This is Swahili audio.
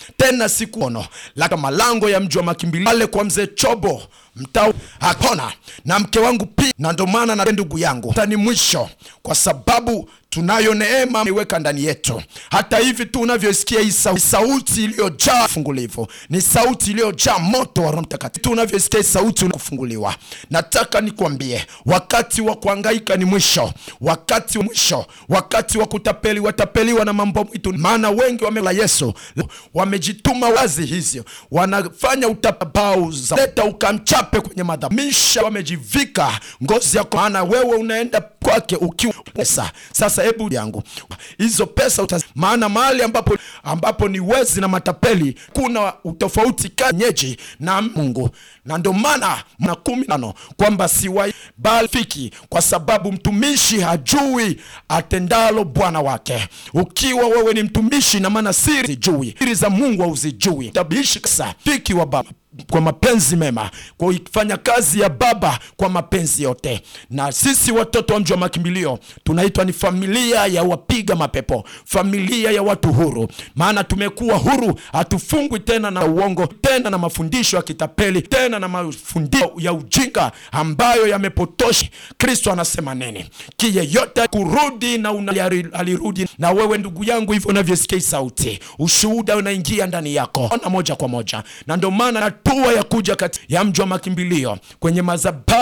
tena sikuono laka malango ya mji wa makimbilio pale kwa mzee Chobo mtaa hakona na mke wangu pia, na ndo maana na ndugu yangu tani mwisho, kwa sababu tunayo neema iweka ndani yetu. Hata hivi tu unavyosikia hii sau- sauti iliyojaa fungulivu, ni sauti iliyojaa moto wa Roho Mtakatifu. Tu unavyosikia hii sauti kufunguliwa, nataka nikwambie, wakati wa kuhangaika ni mwisho, wakati wa mwisho, wakati wa kutapeli watapeliwa na mambo mwitu, maana wengi wamela Yesu wamejituma wazi hizyo, wanafanya utabau za leta ukamchape kwenye madhamisha, wamejivika ngozi yako, maana wewe unaenda kwake ukiwa pesa. Sasa hebu yangu hizo pesa utaz... maana mahali ambapo ambapo ni wezi na matapeli, kuna utofauti kanyeji na Mungu, na ndio maana na kumi nano kwamba siwai bali fiki, kwa sababu mtumishi hajui atendalo bwana wake. Ukiwa wewe ni mtumishi, na maana siri zijui siri za Mungu hauzijui, tabiishi kasa fiki wa baba kwa mapenzi mema, kwa kuifanya kazi ya Baba kwa mapenzi yote. Na sisi watoto wa mji wa makimbilio tunaitwa ni familia ya wapiga mapepo, familia ya watu huru, maana tumekuwa huru, hatufungwi tena na uongo, tena na mafundisho ya kitapeli, tena na mafundisho ya ujinga ambayo yamepotosha. Kristo anasema nini? Kiyeyote kurudi na una, alirudi na wewe ndugu yangu, hivyo unavyosikia sauti, ushuhuda unaingia ndani yako ona moja kwa moja, na ndio maana hatua ya kuja kati ya mji wa makimbilio kwenye madhabahu